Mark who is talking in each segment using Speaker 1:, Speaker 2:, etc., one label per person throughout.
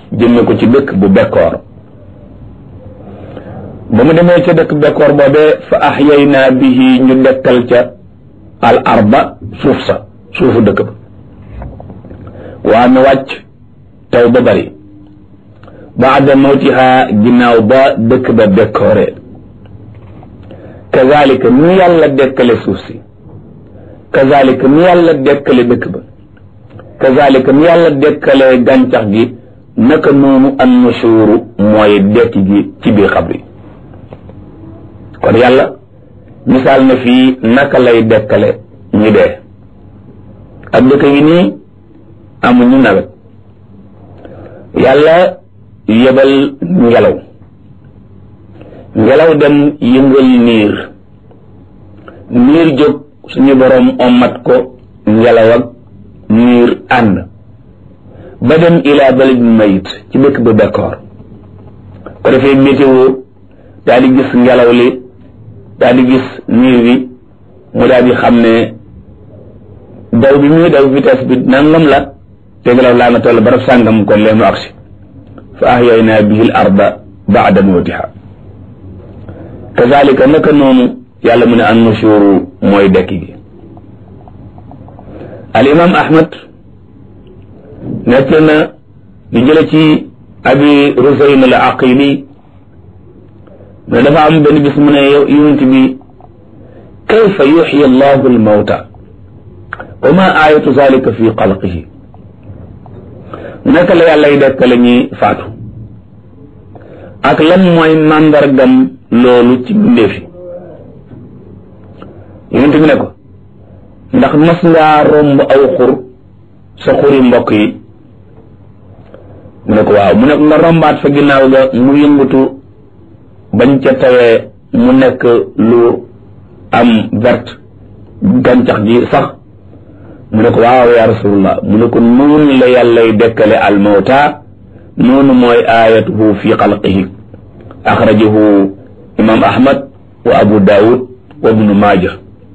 Speaker 1: jëmme ko ci dëkk bu bekkoor ba mu demee ca dëkk bekkoor boobee fa axyaynaa bihi ñu dekkal ca al arba suuf sa suufu dëkk ba waa mi wàcc taw ba bari baada mawtiha ginnaaw ba dëkk ba bekkooree kazalika ni yàlla dekkale suuf si kazalika ni yàlla dekkale dëkk ba kazalika ni yàlla dekkale gàncax gi naka noonu an nushuru mooy dekki gi ci biir xabri kon yàlla misaal na fii naka lay dekkale ñu dee ak dëkk yi nii amuñu nawet yàlla yebal ngelaw ngelaw dem yëngal niir niir jóg suñu boroom ommat ko ngelaw ak niir ànd ba dem ila balad mayit ci dëkk ba bekkoor ko defee météo daal di gis ngelaw li daal di gis niir bi mu daal di xam ne daw bi muy daw vitesse bi nangam la te ngelaw laa nga toll barab sàngam kon lee mu agsi fa ahyaynaa bihi l arda baada mawtiha kazalika naka noonu yàlla mu ne an nushuru mooy dekki gi al imam ahmad nekk na di jële ci abi rusayn al aqili ne dafa am benn bis mu ne yonent bi kayfa yuxyi allahu al mawta wa ma ayatu zalika fi xalqihi naka la yàllay dekkale ñi faatu ak lan mooy màndargam loolu ci mbindeefi yonent bi ne ko ndax mas ngaa romb aw xur sa xuri mbokk yi mu ne ko waaw mu ne ko nga rombaat fa ginnaaw ga mu yëngatu bañ ca tawee mu nekk lu am verte gàncax gi sax mu ne ko waaw ya rasulullah mu ne ko noonu la yàllay dekkale almawta noonu mooy ayatuhu fi xalqihi axrajahu imam ahmad wa abu daawud wa ibnu maaja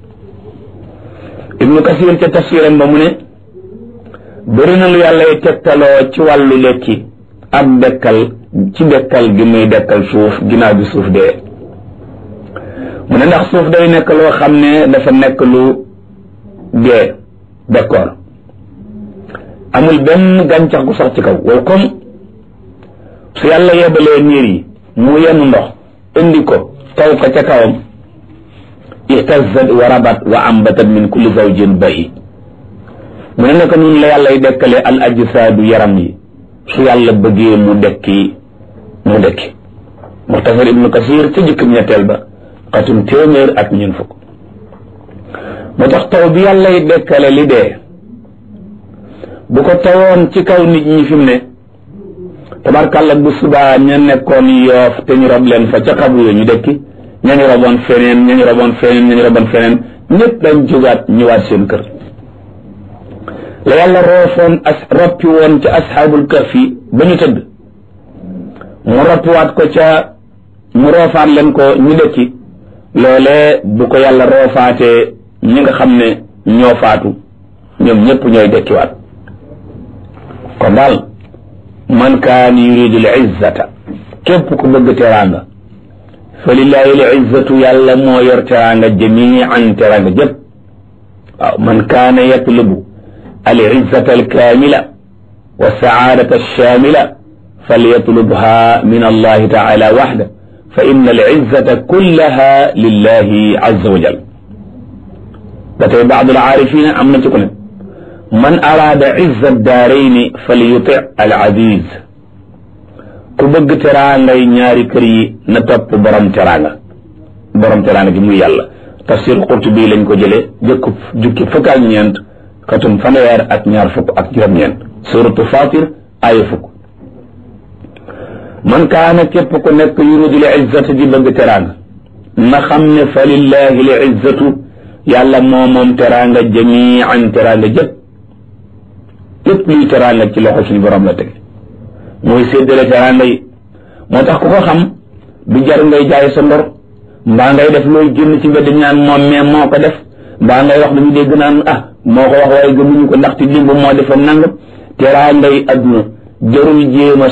Speaker 1: ibnu kasir ca tafsiram ba mu ne bëri na lu yàllay tegtaloo ci wàllu lekki ak dekkal ci dekkal gi muy dekkal suuf ginnaaw bi suuf dee mu ne ndax suuf day nekk loo xam ne dafa nekk lu dee d'accord amul benn gàncax gu sax ci kaw wow comme su yàlla yebalee niir yi mu yenn ndox indi ko taw ko ca kawam ihtazat wa rabat wa ambatat min kulli zawjin bahi mu ne naka noonu la yàllay dekkale al ajsaadu yaram yi su yàlla bëggee mu dekki mu dekki muxtasar ibnu kasir ca jëkkam ñetteel ba xatum téeméer ak ñun fukk moo tax taw bi yàllay dekkale li dee bu ko tawoon ci kaw nit ñi fi mu ne tabarkàlla bu subaa ña nekkoon yoof te ñu rob leen fa ca xabu yo ñu dekki ña ñu roboon feneen ña ñu roboon feneen ña ñu roboon feneen ñëpp dañ jógaat ñëwaat seen kër la yàlla roofoon as roppi woon ca asxaabul kahfi ba ñu tëdd mu roppiwaat ko ca mu roofaat leen ko ñu dekki loolee bu ko yàlla roofaatee ñi nga xam ne ñoo faatu ñoom ñëpp ñooy dekkiwaat kon daal man kaan yuridu l izzata képp ku bëgg teraanga fa lillahi l izzatu yàlla moo yor teraanga jamian teraanga jëpp waaw man kaana yatlubu al izzata al kaamila wa saadata alshamila falyatlubha min allahi taala waxda fa inna al izzata kullaha lillahi azza wa jal ba tey baad al aarifina am na ci ku ne man araada izza daarayni falyuti al aziz ku bëgg teraangay ñaari kër yi na topp borom teraanga borom teraanga gi muy yàlla tafsir Qurtubi lañ ko jëlee jëkku jukki fukk ak ñeent xatum fanweer ak ñaar fukk ak juróom-ñeent suratu Fatir aaya fukk man kaana képp ku nekk yuridu l izzata di bëgg teraanga na xam ne fa lillahi l izzatu yàlla moo moom teraanga jamian teraanga jëpp lépp luy teraanga ci loxo suñu borom la tege mooy séddale teraanga yi moo tax ku ko xam du jar ngay jaay sa ndor mbaa ngay def looy génn ci mbedd ñaan moom mais moo ko def mbaa ngay wax dañu dégg naan ah moo ko wax waaye gëmuñu ko ndaxte dimb moo defoon nangam teraanga yi adduna jarul jéema